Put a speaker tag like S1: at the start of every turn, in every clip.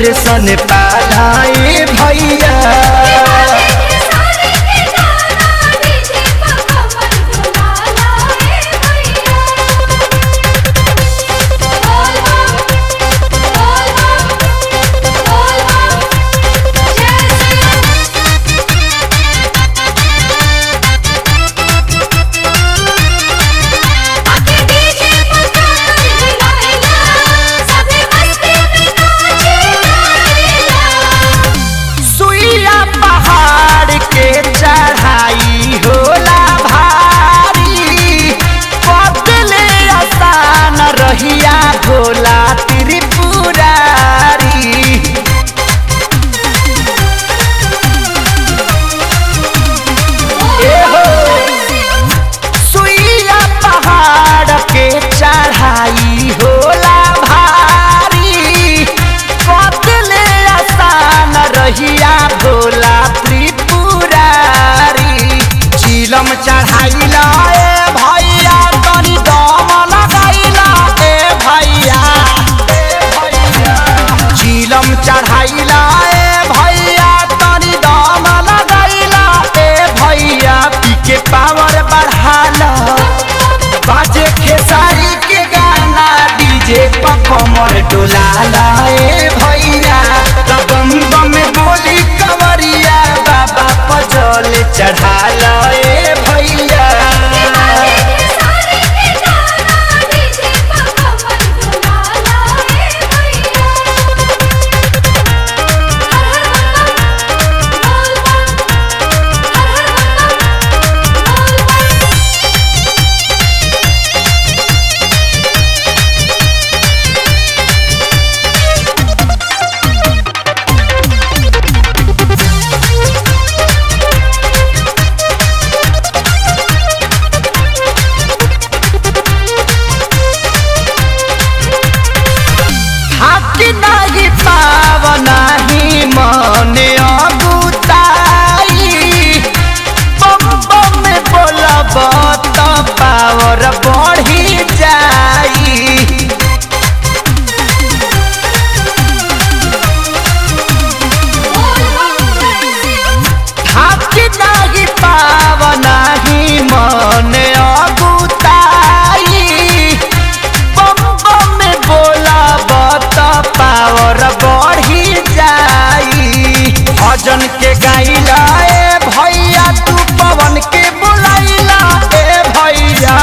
S1: दर्शन पालाए भैया सुइया पहाड़ के चढ़ाई होला भारी बदले आसान रहिया भोला त्रिपुरारी ए हो सुइया पहाड़ के चढ़ाई होला भारी बदले आसान रहिया भोला त्रिपुरारी चिलम चढ़ाइला ए भैया तनी दम लगाइला ए भैया चिलम चढ़ाइला ए भैया तनी दम लगाइला ए भैया पी के पावर बढ़ाला बाजे खेसारी के गाना डीजे पर कमर डोलाला ए भैया बम बम बोली कवरिया बाबा पजल चढ़ाला ए भैया हाथी नाही पाव नाही मने अगुताई बम बम बोलब त पावर बढ़ी जाई हाथी नाही पाव नाही मने अगुताई बम बम बोलब त पावर बढ़ी जाई भजन के गाइला ए भैया तू पवन के बुलाइला ए भैया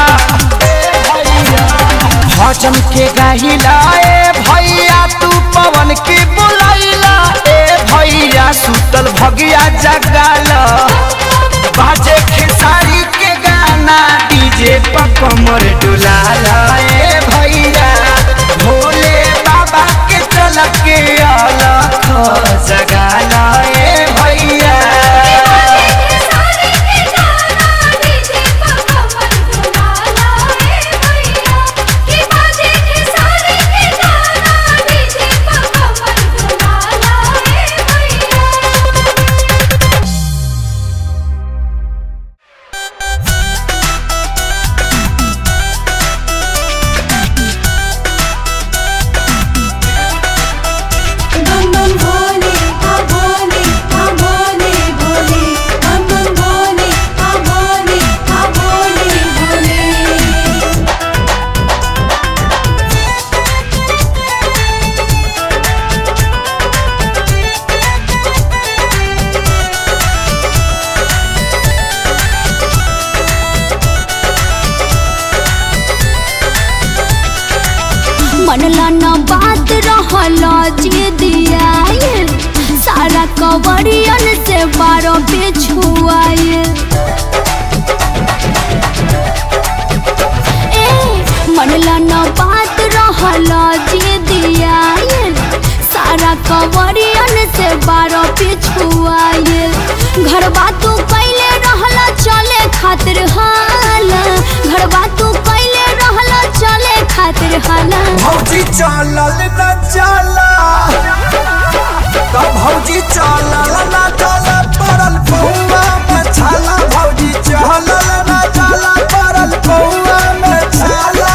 S1: भजन के गाइला ए भैया तू पवन के बुलाइला ए भैया सुतल भगिया जगाला बाजे खेसारी के गाना डीजे पर कमर डुलाला ए भैया भोले बाबा के चल के अलख जगाला ए भैया
S2: बम बम भोले आ भोले आ भोले भोले बम बम भोले आ भोले आ भोले भोले
S3: मनला न बात रहला जे दिया सारा कवरियन से बारो बिछुआए ए मनला न बात रहला जे दिया सारा कवरियन से बारो बिछुआए घरवा तू कैले रहला चले खातिर हाला घरवा तू कैले रहला चले खातिर हाला
S1: भौजी चलल न चला तो भौजी चलल न चला पड़ल पौआ में छाला भौजी चलल न चला पड़ल पौआ में छाला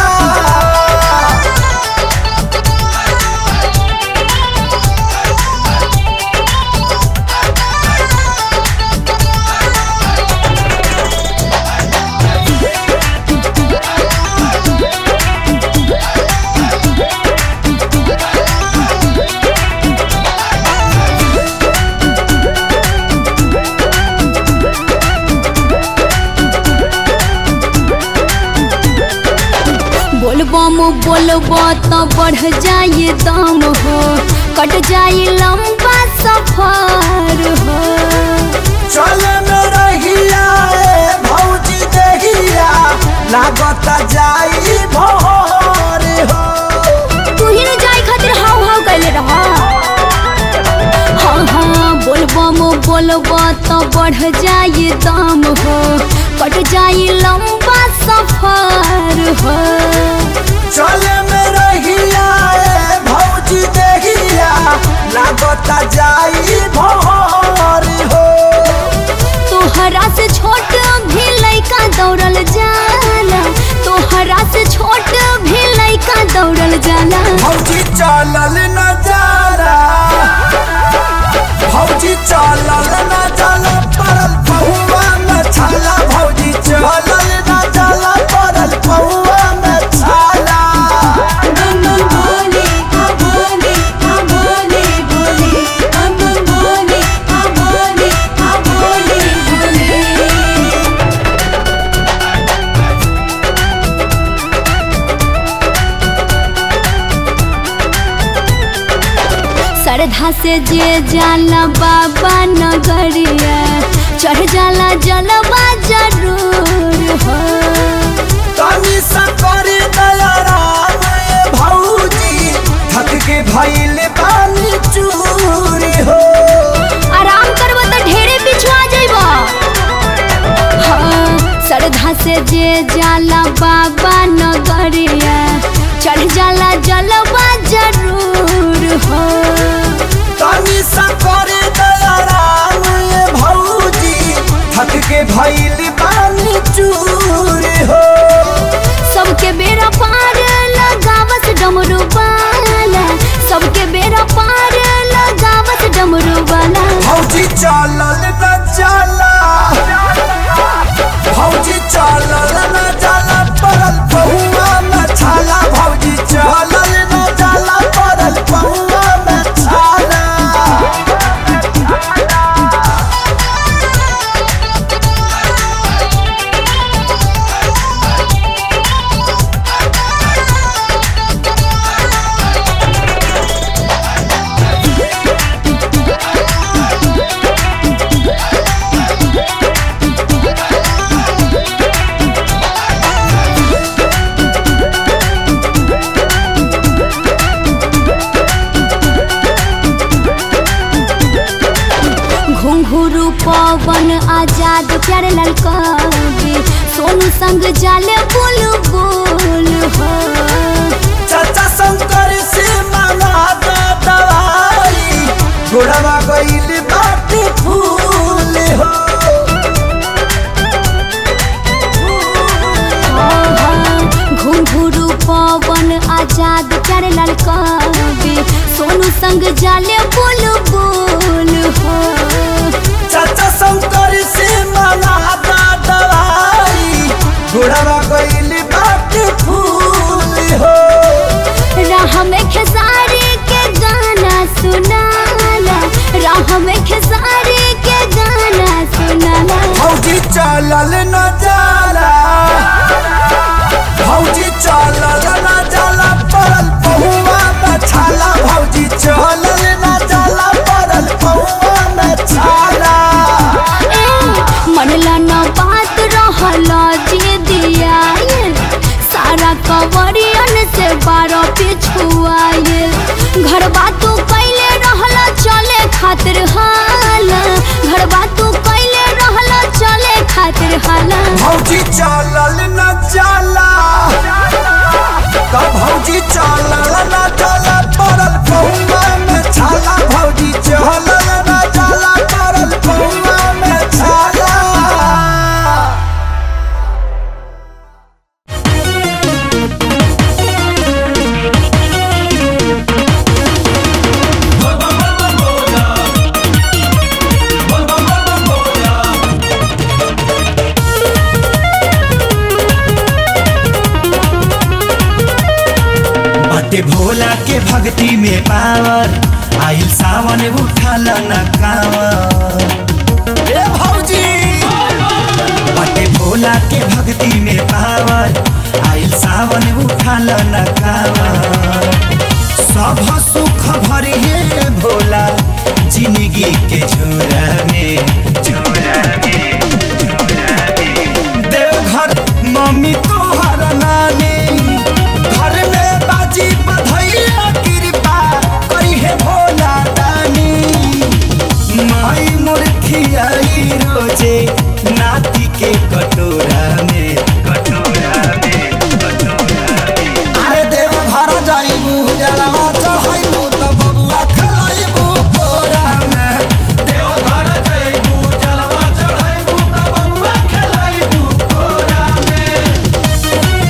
S3: बोलबो तो बढ़ जाए दम हो कट जाए लंबा सफर हो
S1: चल में रहिया ए भौजी देहिया लागत जाई भोर हो
S3: तू ही न जाए खातिर हाव हाव कैले रह हाँ हाँ बोलबो मो बोलबो तो बढ़ जाए दम हो कट जाए लंबा सफर हो
S1: चल में रहिया ए भौजी देहिया लागत जाई भोर हो
S3: तोहरा से छोट भी लइका दौड़ल जाला तोहरा से छोट भी लइका दौड़ल जाला
S1: भौजी चलल न जाला भौजी चलल न जाला परल पहुआ में छाला भौजी चलल न जाला परल पहुआ में छाला
S2: बम बम भोले हाँ भोले हाँ भोले भोले बम बम भोले हाँ भोले हाँ भोले भोले
S3: श्रद्धा से जे जाला बाबा नगरिया चढ़ जाला जलवा जरूर हो
S1: तनी सकरी दया राम ए भौजी थक के भइल बानी चूरी हो
S3: आराम करबो तो ढेरे पिछुआ जइबो हाँ श्रद्धा से जे जाला बाबा नगरिया चढ़ जाला जलवा जरूर हो
S1: तनी सकरी दया राम ए भौजी थक के भइल बानी चूरी हो
S3: सबके बेरा पार लगावस डमरू वाला सबके बेरा पार लगावस डमरू वाला
S1: भौजी चलल न जाला भौजी चलल न जाला परल पहुआ में छाला भौजी चलल न जाला परल पहुआ में छाला
S3: घुंघरू पवन आजाद प्यारे लाल कवि सोनू संग जाले बोल बोल हो
S1: चाचा शंकर से मांगा दा दवाई घोड़वा गईल बाटी फूल हो
S3: घुंघरू पवन आजाद प्यारे लाल कवि सोनू संग जाले बोल बोल हो
S1: चाचा शंकर से मांगा दा दवाई घोड़वा गईल बाटी फूल हो
S3: राह में खेसारी के गाना सुनाला राह में खेसारी के गाना सुनाला
S1: भौजी चलल न जाला भौजी चलल न जाला परल पहुआ में छाला भौजी चलल न जाला परल पहुआ में छाला
S3: ए, मनला न बात रहला जे दिया सारा कवरियन से बारह पिछुआए घर बातू कैले रहला चले खातिर हाला घर बातू कैले रहला चले खातिर हाला
S1: भौजी चलल न जाला तब भौजी चलल न जाला परल पहुआ में छाला भौजी चलल न जाला परल पहुआ में छाला
S4: बाटे भोला के भक्ति में पावर आइल सावन उठल न कावर
S1: ए भौजी
S4: बाटे भोला के भक्ति में पावर आइल सावन उठल न कावर के झोरा में झोरा में झोरा में देवघर मम्मी तोहर नानी घर में बाजी बधैया कृपा करी है भोला दानी माई मुर्खियाई रोजे नाती के कटोरा में कटोरा में कटोरा में
S1: अरे देव घर जाइबू जलवा चढ़ाइबू त बबुआ खलाइबू कोरा में
S4: देवघर जइबू जलवा चढ़ाइबू त बबुआ खेलाइबू कोरा में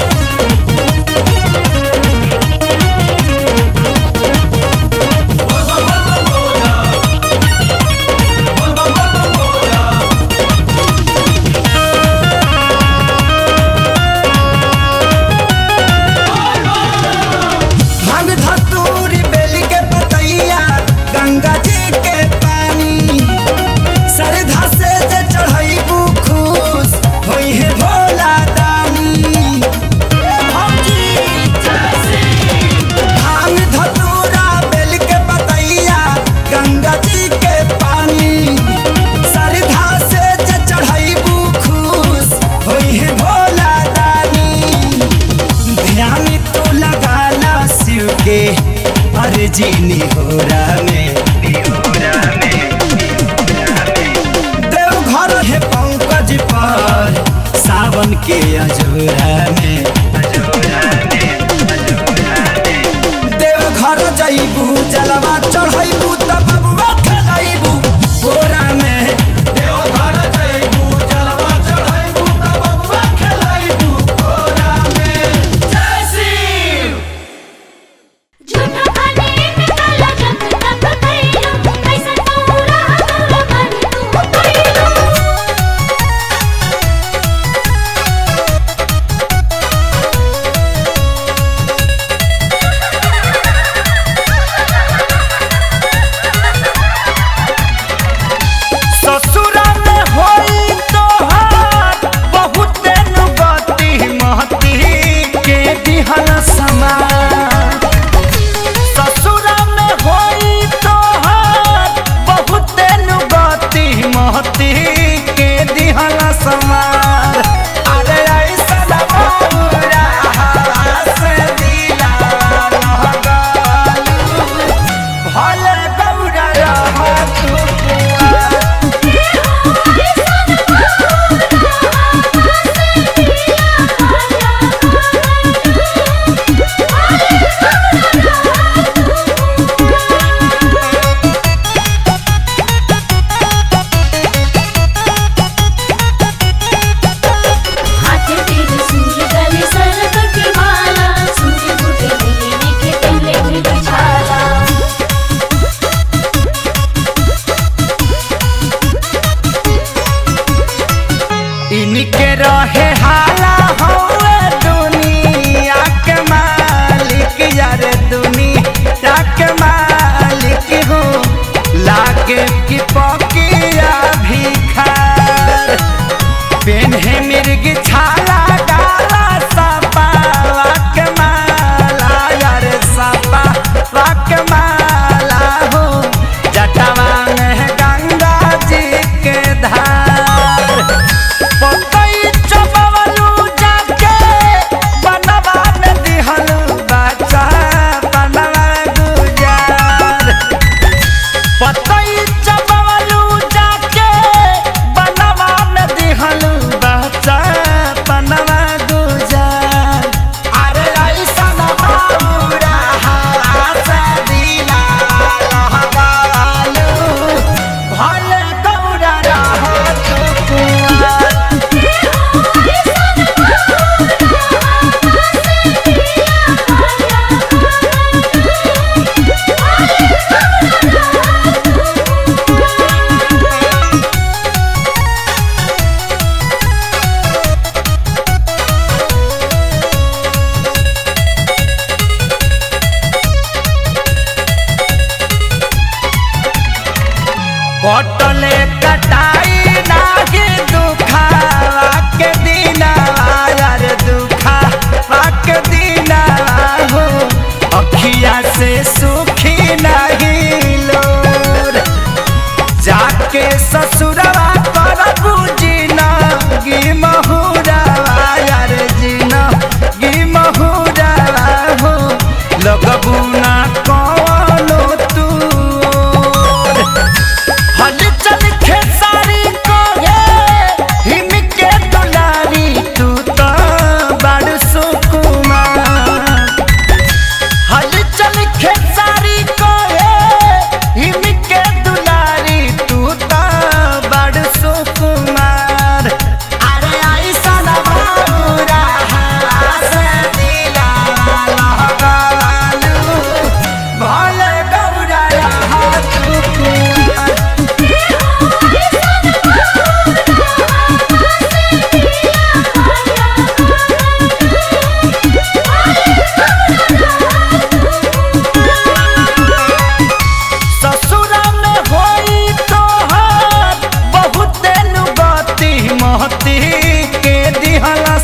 S1: भांग धतूरी बेली के पतैया गंगा जी के पानी श्रद्धा से जे चढ़ाइबू खुश होई है भोला दानी भांग धतूरा बेल के पतैया गंगा जी के पानी श्रद्धा से जे चढ़ाइबू खुश होई है भोला दानी
S4: ध्यान तो लगाना शिव के अर्जी होरा में होरा में
S1: देवघर
S4: हे पंकज पर सावन के अजोरा में अजोरा में अजोरा में
S1: देवघर जाइबू जलवा चढ़ाइबू त बबुआ खलाइबू बोरा में
S4: देवघर जइबू जलवा चढ़ाइबू त बबुआ खेलाइबू कोरा में जय शिव
S3: झूठो खाने में काला जब तक कइलो कैसे तोरा तोरा मन तू कइलो
S4: ससुरा में होई तोहार बहुत नुगति महती के दिहन समान ससुरा में होई तोहार बहुत नुगति महती के दिहन समान अरे ऐसा बबुरा से दिला रहगालू भले गौरा रह तू
S2: हाथे तेरे सूर्य गले सरक की माला सूर्य बुटे लेने के पहले भी बिछाला
S4: इनके रहे हाला होए दुनिया के मालिक यार दुनिया के मालिक हो लागे की पकिया भिखार पेन्हे मिर्ग छाला डाला सपावा के माला यार सपावा के माला हो जटवा में गंगा जी के धार पतई चबवलू जाके बनवा में दिहलू बच्चा बनवा गुजार पतई चबवलू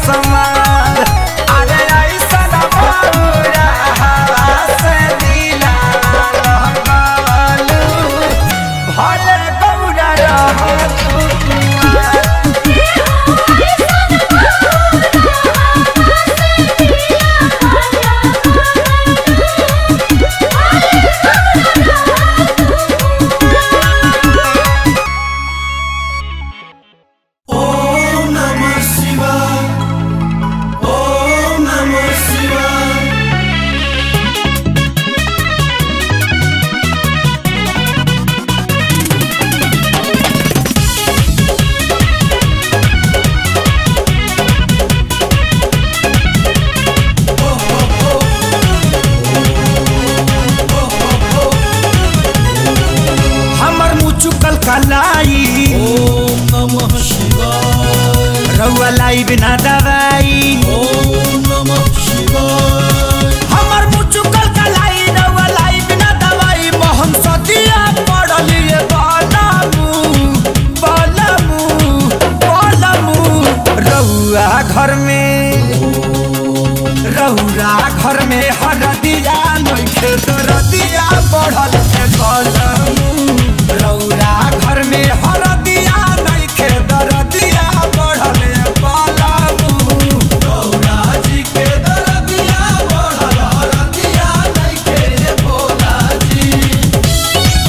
S1: समार अरे ऐसन बौरा हवा से दिला लगालू भले गौरा रहो तू कुआर।
S4: ओम नमः शिवाय ओम नमः शिवाय
S1: हमर मुँह चुकल कलाई
S4: ओम नमः शिवाय
S1: रउआ लाई बिना दवाई
S4: ओम नमः शिवाय
S1: हमर मुँह चुकल कलाई रउआ लाई बिना दवाई मोहन सदिया पड़लिए बालामू बालामू बालामू रउआ घर में रउरा घर में हरदिया नइखे दरदिया बढ़ल है बालामू रउरा घर में हरदिया नइखे दरदिया बढ़ल है बालामू
S4: गौरा जी के दरदिया बढ़ल हरदिया नइखे रे भोला जी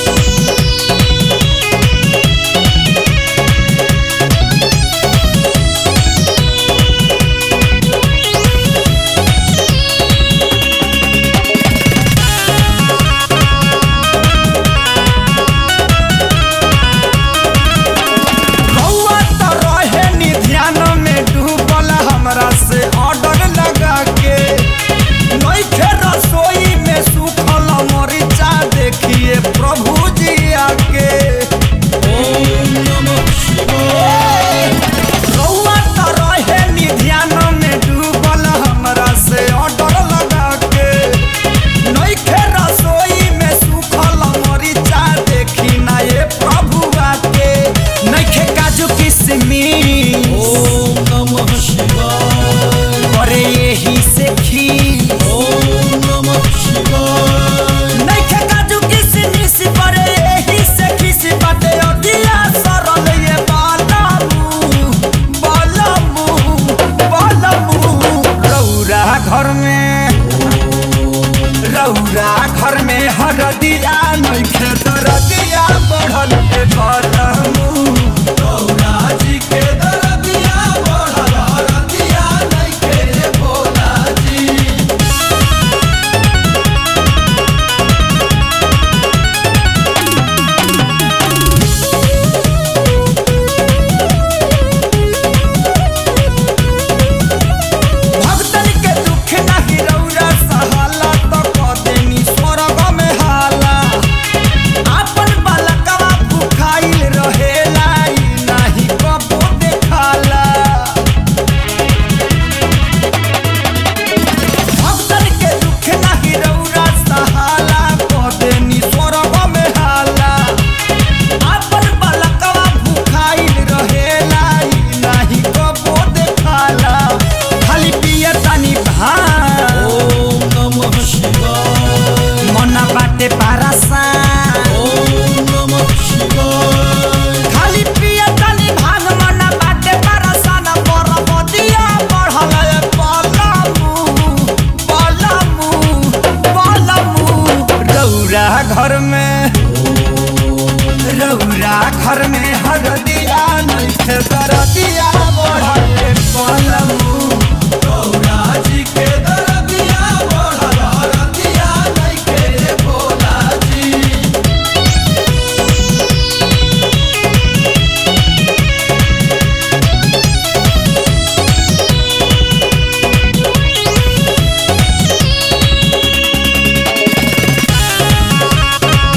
S1: रउआ त रहे नी ध्यान में डूबल हमरा से ऑर्डर लगा के नइखे रसोई में सूखल मरीचा देखिए प्रभु जी आके
S4: ओम नमः शिवाय
S1: रउआ त रहे नी ध्यान में डूबल हमरा से ऑर्डर लगा के नइखे रसोई में सूखल मरीचा देखी ना ये प्रभु आके नइखे काजू किशमिश
S4: ओम नमः शिवाय
S1: करे यही से खी
S4: ओम नमः शिवाय
S1: नइखे काजू किशमिश करे यही से खीस बाटे अदिया सरल ये बालामू बालामू बालामू रौरा घर में रौरा घर में हरदिया नइखे दरदिया बढ़ल ए बालामू
S4: गौरा जी के दरदिया बढ़ल हरदिया नइखे रे भोला जी
S1: भक्तन के दुख नाही रौरा सहाला त कदेनी स्वर्ग में हाला आपन बालकवा भुखाइल रहेला ई नाही कबो देखाला भक्तन के दुख नाही रौरा सहाला कदेनी स्वर्ग में हाला आपन बालकवा भुखाइल रहेला ई नाही कबो देखाला खाली पिया तानी भान
S4: ओम नमः शिवाय
S1: मना बाटे पारासा
S4: ओम नमः शिवाय
S1: खाली पिया तानी भांग मना बाटे पारासा न परबदिया बढ़ल ए पलमू पलमू पलमू रौरा घर में रौरा घर में हरदिया नइखे दरदिया बढ़ल ए पलमू
S4: गौरा जी के दरदिया बढ़ल हरदिया नइखे रे भोला जी
S1: रउआ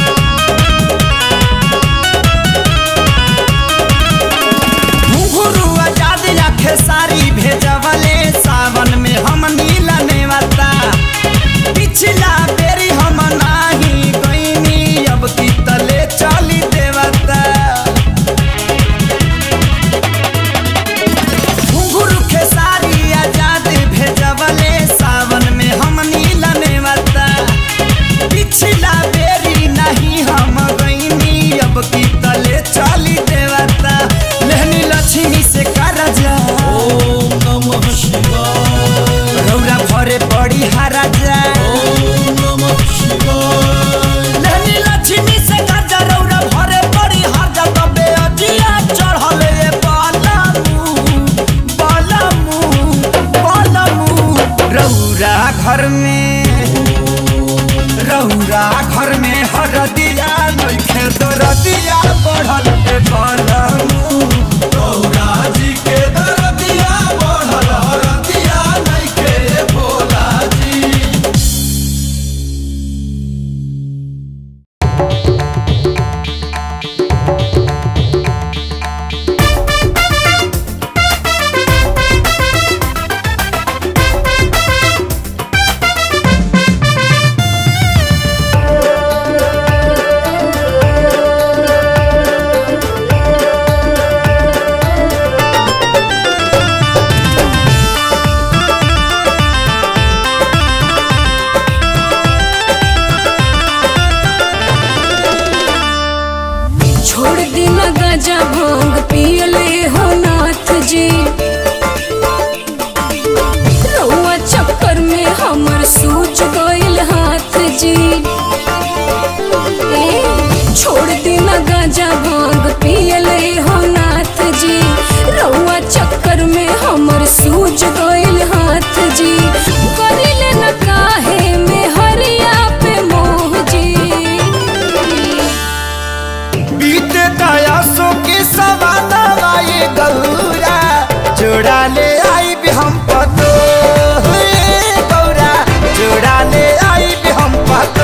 S1: जोड़ा ले आई भी हम पतो हे गौरा जोड़ा ले आई भी हम पतो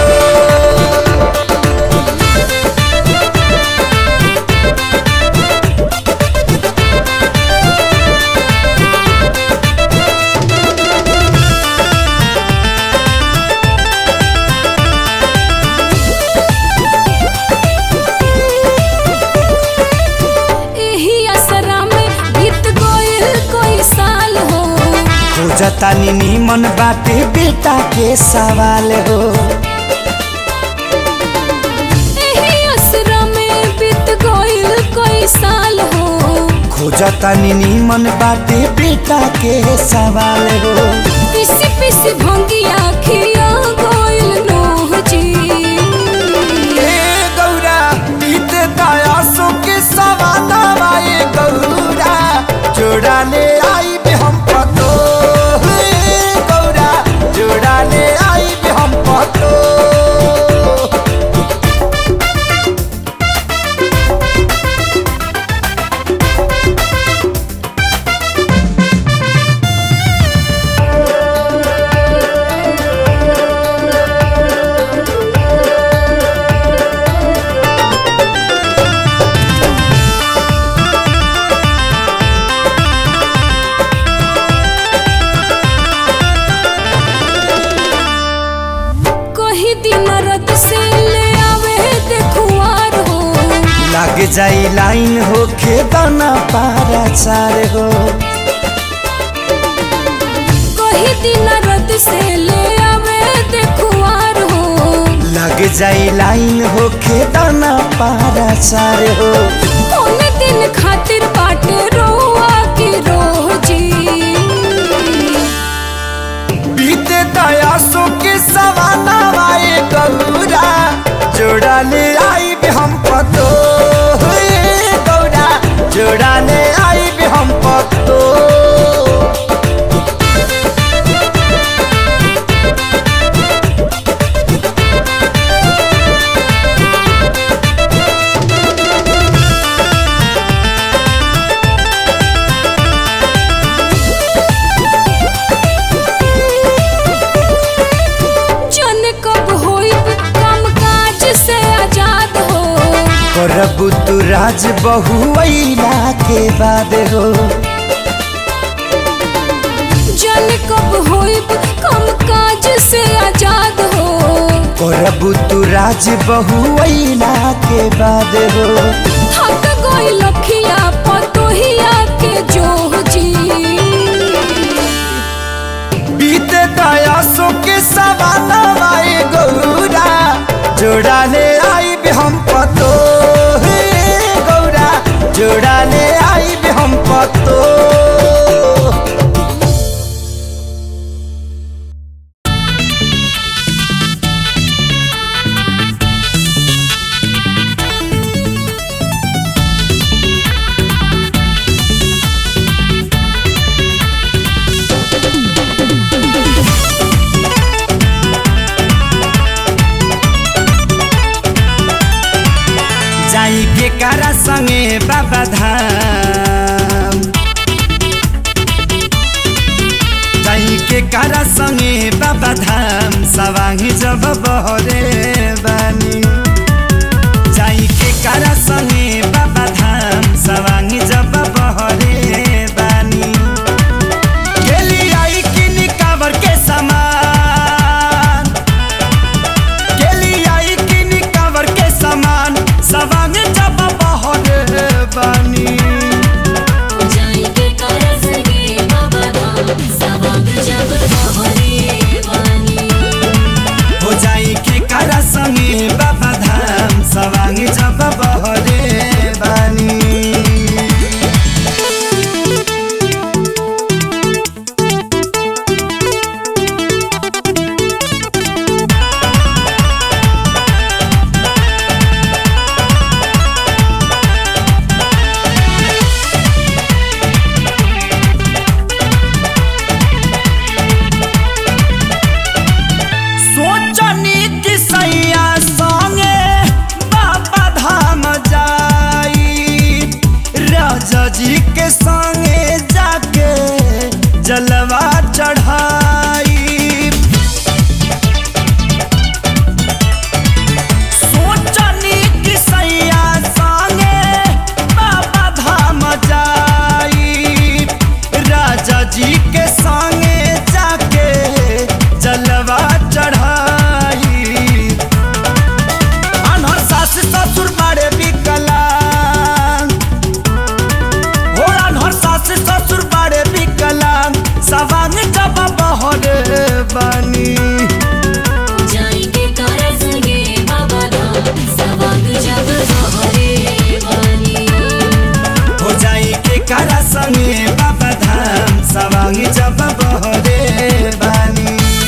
S2: एही असरा में बीत गइल कोई साल हो
S1: खोजता नीमन बाटे बेटा के सवाल हो
S2: एही असरा में बीत गइल कोई साल हो
S1: खोजता नीमन बाटे बेटा के सवाल हो
S2: पिसी पिसी भंगिया खिया गइल नोह जी
S1: ए गौरा बीते दयासों के सवाना वाए गौरा जोड़ा ले आई भी हम पतो हे गौरा जोड़ा ले आई भी हम पतो
S2: कही दिन रत से ले आवे देखुआर हो
S1: लग जाई लाइन हो खेदाना पारा चार हो
S2: कही दिन रत से ले आवे देखुआर हो
S1: लग जाई लाइन हो खेदाना पारा चार हो
S2: कौन दिन खातिर बाटे रोआ की रोजी
S1: बीते दयासों के सवाना वाए गौरा जोड़ा ले आई भी हम पतो हे गौरा जोड़ा ले आई भी हम पतो
S2: जन कब होई काम काज से आजाद हो
S1: करबू तू राज बहुला के बाद हो
S2: जन कब होई काम काज से आजाद हो
S1: करबू तू राज बहुला के बाद हो
S2: थक गई लखिया पतोहिया के जोह जी
S1: बीते दयासों के सवाना वाए गौरा जोड़ा ले आई भी हम पतो हे गौरा जोड़ा ले आई भी हम पतो जाई के कारा संगे बाबा धाम जाई के कारा संगे बाबा धाम सवाही जब बहरे बानी जाई के कारा संगे बाबा धाम सवाही जब बहरे बानी गेली आई किनी कावर के समान गेली आई किनी कावर के समान सवांग जब बहरे बानी
S2: जाइके करस गे बाबा धाम सबक जब बहरे वानी
S1: हो जाई के करस
S4: राजा जी के संगे जाके जलवा चढ़ाई अनहर सास ससुर बड़े विकलांग हो अनहर सास ससुर बड़े विकलांग सवांग जब बहरे बनी
S2: जाएंगे कर संगे बाबा धाम सवांग जब बहरे वाली
S4: हो जाई के करा संगे बाबा धाम सवांग जब बहरे बानी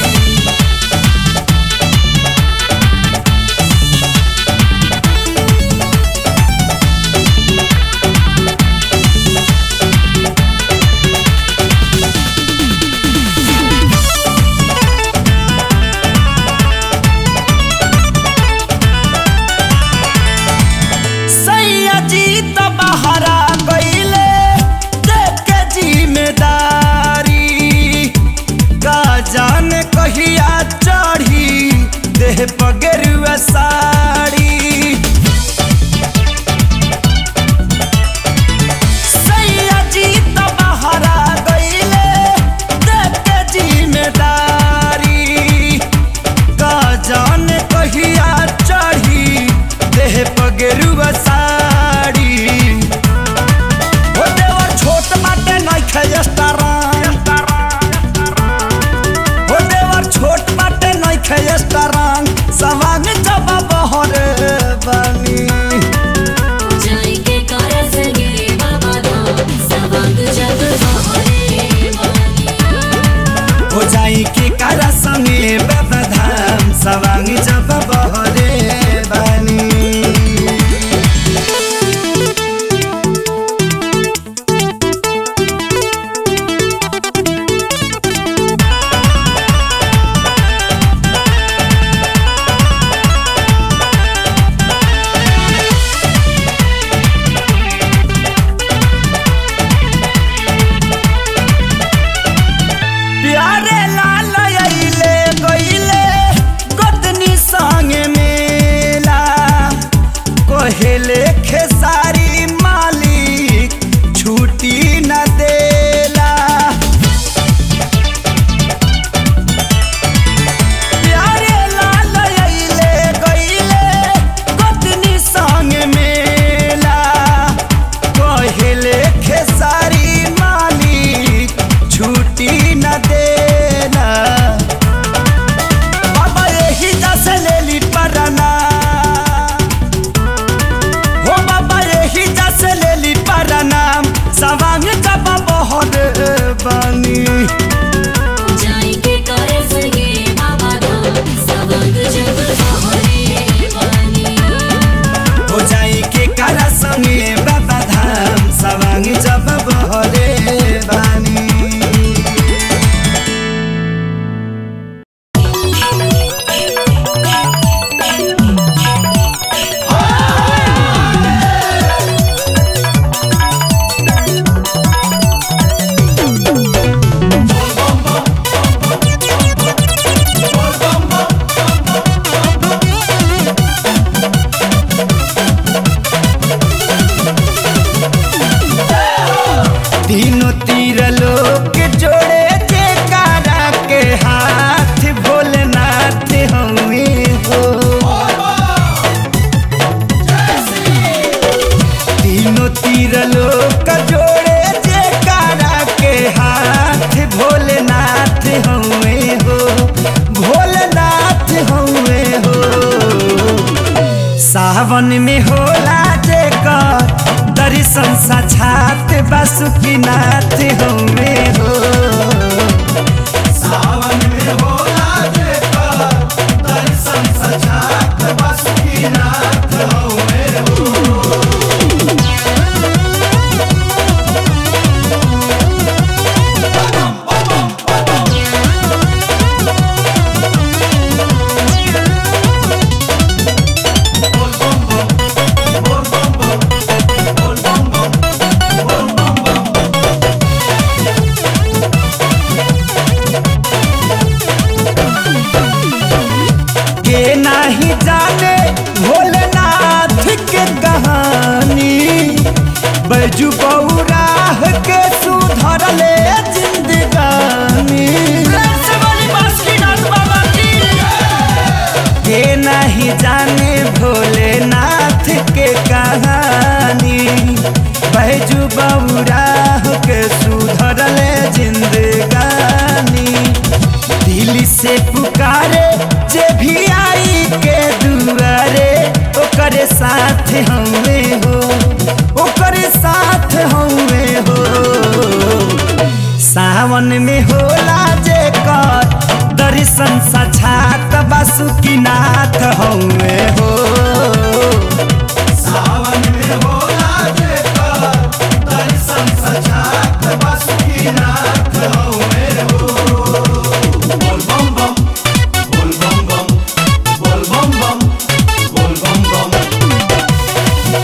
S4: सैया जी तो बहरा गईले देख के जिम्मेदारी का जाने कहिया चढ़ी देह पगेरुआ साड़ी सैया जी तो बहरा गईले देख के जिम्मेदारी का जान कहिया चढ़ी देह पगेरुआ साड़ी हो देवर छोट बाटे नइखे स्टारंग हो देवर छोट बाटे नइखे स्टारंग सवांग जब बहरे बनी
S2: जाएंगे कर संगे बाबा धाम सवांग जब बहरे वाली
S4: हो जाई के करा संगे बाबा धाम सवांग जब बहरे बनी प्यारे लाल अइले गइले गोतनी संगे मेला कोहेले खेसारी मालिक छुट्टी न देला प्यारे लाल अइले गइले गोतनी संगे मेला कोहेले खेसारी मालिक छुट्टी न देना बाबा यही जैसे ले ली पराना हो बाबा यही जैसे ले ली पराना सवांग जब बहुत बनी
S2: जाएंगे कर संगे बाबा धाम सवांग जब बहरे वाली
S4: हो जाई के करा संगे बाबा धाम सवांग जब बहरे बानी तीनों तीर लोग जोड़े जे कारा के हाथ भोलेनाथ हमें हो तीनों तीर लोग जोड़े जे कारा के हाथ भोलेनाथ हमें हो भोलेनाथ हमें हो सावन में होला जेकर दर्शन साक्षात बासुकीनाथ हमे हो सावन में होला जेकर दर्शन साक्षात बासुकीनाथ हमे हो के नाही जाने भोलेनाथ के कहानी बैजू बौराह के सुधरले जिंदगी में होला जे कर दर्शन साक्षात बासुकीनाथ हौवे हो
S1: सावन में होला जे कर दर्शन सजात बासुकीनाथ हौवे हो बोल बम बम बोल बम बम बोल बम बम बोल बम बम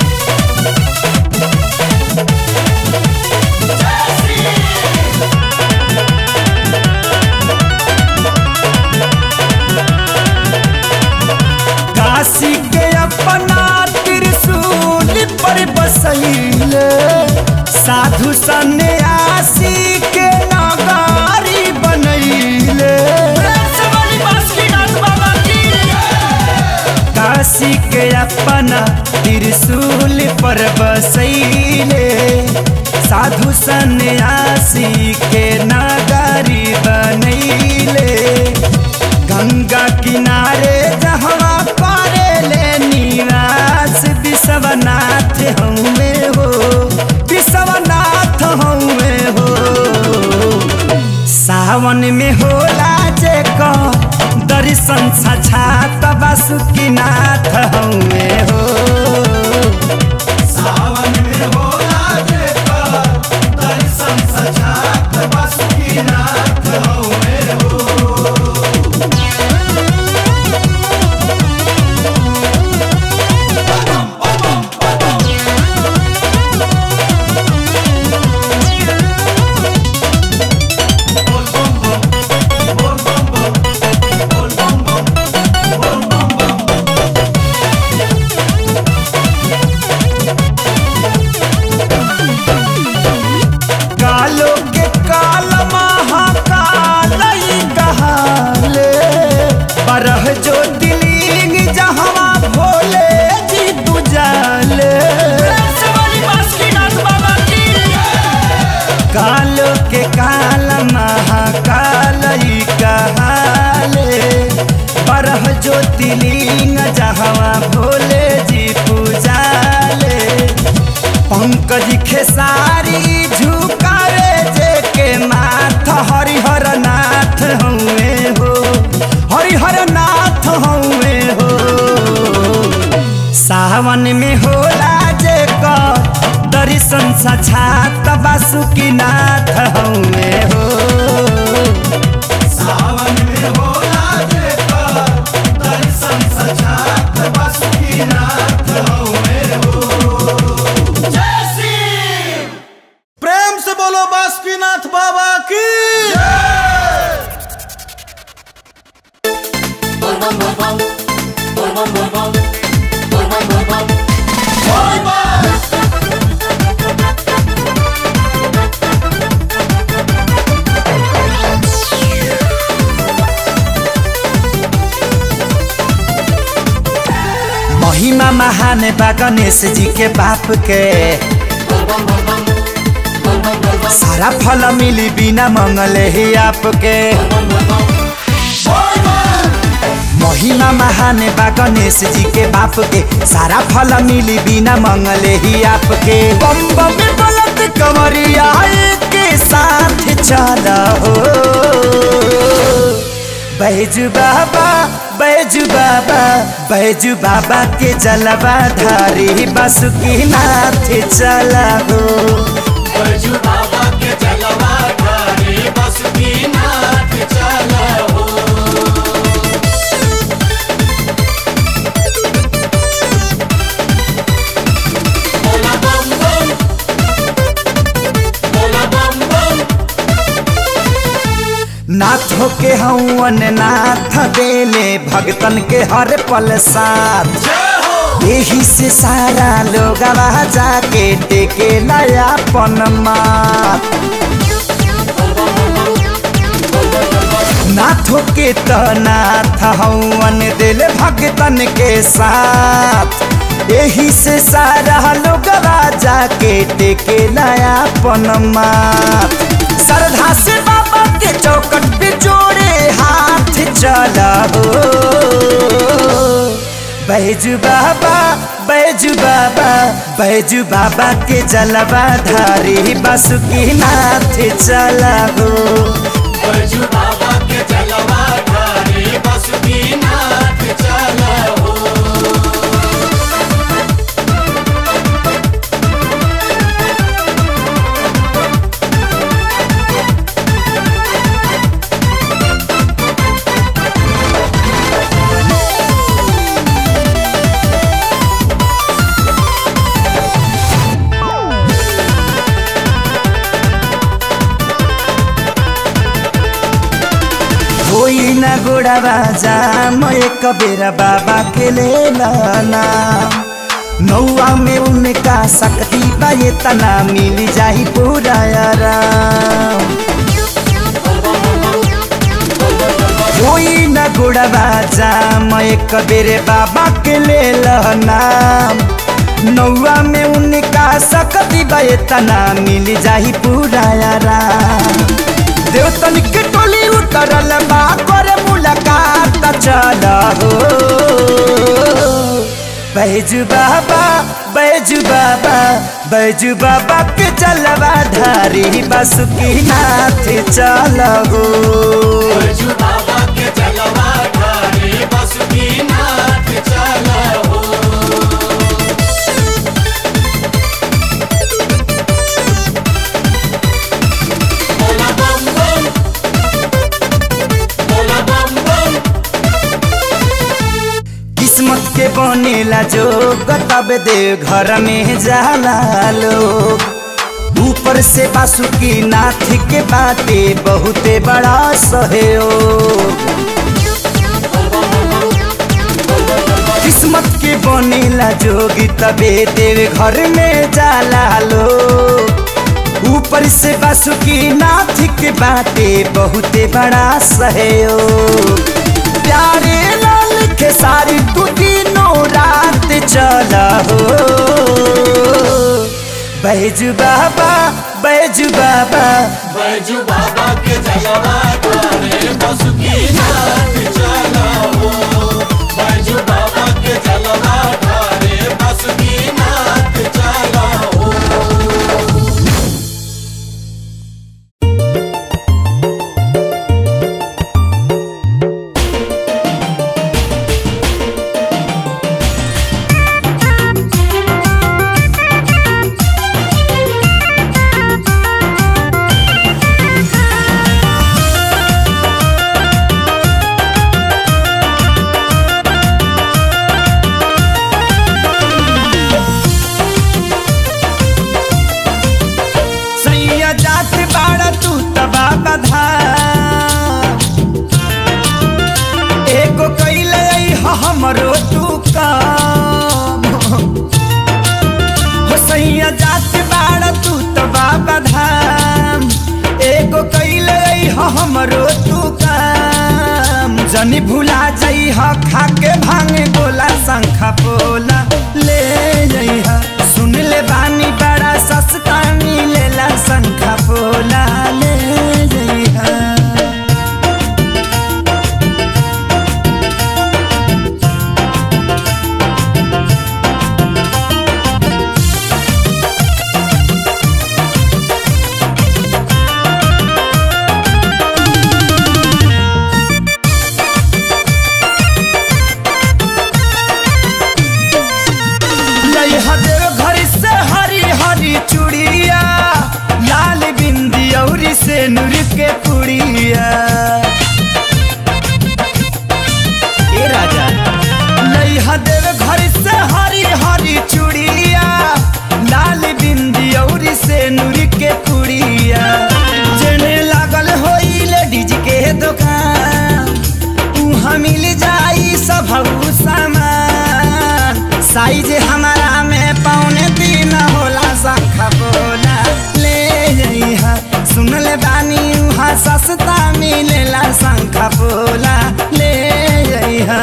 S4: काशी के अपना त्रिशूल पर बसैले साधु सन्यासी के नगारी बनैले काशी के अपना त्रिशूल पर बसैले साधु सन्यासी के नगारी बनैले गंगा किनारे जहवा पारे ले निवास विश्वनाथ हमें हो विश्वनाथ हमें हो सावन में होला जे को दर्शन साक्षात बासुकीनाथ हमें हो
S1: सावन में होला जे कर दर्शन सजात बासुकीनाथ हौवे हो
S4: कालो के काल महाकाल ई कहाले बरह जो दिलिंग जहवा भोले जी बुझाले कालो के काल महाकाल ई कहाले बरह जो दिलिंग जहवा भोले जी पूजाले पंकज खेसारी झुकावे जे के माथ हरिहर नाथ हउए हो हरिहर नाथ हउए हो सावन में होला जे क दर्शन साक्षात बासुकीनाथ हउए हो
S1: सावन में होला जे कर दर्शन सजात बासुकीनाथ हौवे हो जय श्री
S5: प्रेम से बोलो बासुकीनाथ बाबा की
S4: महिमा महान बा गणेश जी के बाप के सारा फल मिली बिना मंगले ही आपके महिमा महान बा गणेश जी के बाप के सारा फल मिली बिना मंगले ही आपके बम बम बोलत कमरिया के साथ चला हो बैजू बाबा बैजू बाबा बैजू बाबा के जलवा धारी बासुकी नाथ चला हो
S1: बैजू बाबा के जलवा धारी बासुकीनाथ चला हो बोला बम बम बोला बम बम
S4: नाथ के हवन नाथ देले भगतन के हर पल साथ यही से सारा लोग जाके टेके नया पन माथ नाथो के तो नाथ हवन दिल भगतन के साथ यही से सारा लोग जाके टेके नया पन माथ श्रद्धा से बाबा के चौकट पे जोड़े हाथ चला हो बैजू बाबा बैजू बैजू बाबा बैजू बाबा के जलवा धारी बासुकी नाथ चला हो
S1: बैजू बाबा के जलवा ढारे बासुकीनाथ चला हो
S4: होई ना गोड़ावा जाम एक बेरा बाबा के ले लाना नौआ में उनका शक्ति बा ये तना मिल जाही पूरा आराम होई ना गोड़ावा जाम एक बेरे बाबा के ले लाना नौआ में उनका शक्ति बा ये तना मिल जाही पूरा आराम देवतन के टोली उतरल बा करे मुलाकात चल हो बैजू बाबा बैजू बाबा बैजू बाबा के चलवा धारी बासुकी नाथ चल हो
S1: बैजू बाबा के जलवा ढारे बासुकीनाथ चला हो बोला बम बम बोला बम बम
S4: किस्मत के बनेला जो तब दे घर में जाला लोग ऊपर से बासुकी नाथ के बाटे बहुते बड़ा सहयोग किस्मत के बनेला जोगी तबे देव घर में जाला लोग ऊपर से बासुकी नाथ के बाटे बहुते बड़ा सहयोग प्यारे लाल के सारी तू तीनों रात चला हो बैजू बाबा बैजू बाबा
S1: बैजू बाबा के जलवा ढारे बासुकीनाथ चला हो बैजू बाबा के जलवा ढारे बासुकीनाथ चला हो
S4: सैया जात बाड़ा तू तबा बधा एगो कैले ह हमरो तू काम हो सैया जात बाड़ा तू तबा बधाम एगो कैले ह हमरो तू काम जनी भुला जाइ ह खाके भांगे गोला शंखा पोला ले जाइ ह सुन ले बानी बड़ा सस्ता मिलेला शंखा पोला ले जाइ ह लइहा देव घर से हरी हरी चूड़िया लाल बिंदी औरी से नूर के पुड़िया ए राजा लइहा देव घर से हरी हरी चूड़िया लाल बिंदी औरी से नूर के पुड़िया जेने लागल होई लेडीज के दुकान उहाँ मिल जाई सब सामान साइज हमारा में पौने तीन होला शंखा बोला ले जइहा सुन ले बानी उहाँ सस्ता मिलेला शंखा बोला ले जइहा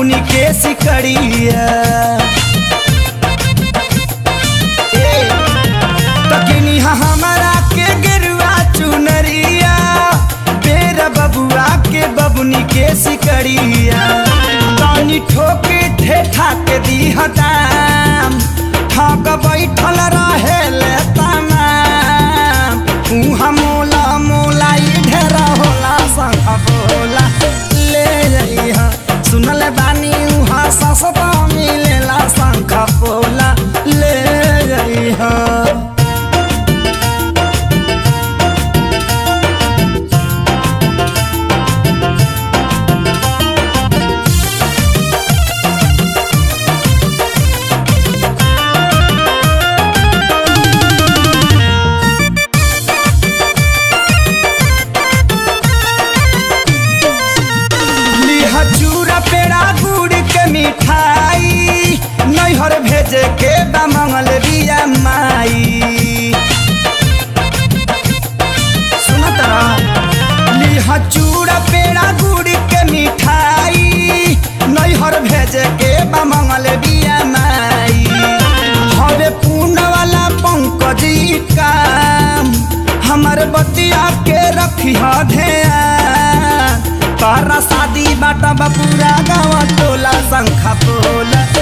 S4: बबुनी के सिकड़िया ए, तकिनी हमारा के गिरुआ चुनरिया बेरा बबुआ के बबुनी के सिकड़िया तानी ठोके ठेठा के दी दाम ठग बैठल रहे ले तमाम उहाँ मोला मोला ई ढेरा होला संग बोला ले जइहा सुनल बानी उहाँ सस्ता मिलेला शंख पोला ले जइहा लिहा चूरा पेड़ा गुड़ के मिठाई नैहर भेजे के बा मंगल बिया माई सुन तरा लिहा चूड़ा पेड़ा गुड़ के मिठाई नैहर भेजे के बा मंगल बिया माई हवे पूर्ण वाला पंकजी काम हमर बतिया के रखी ध्यान तारा शादी बाटा बपूरा गाँव टोला शंखा पोला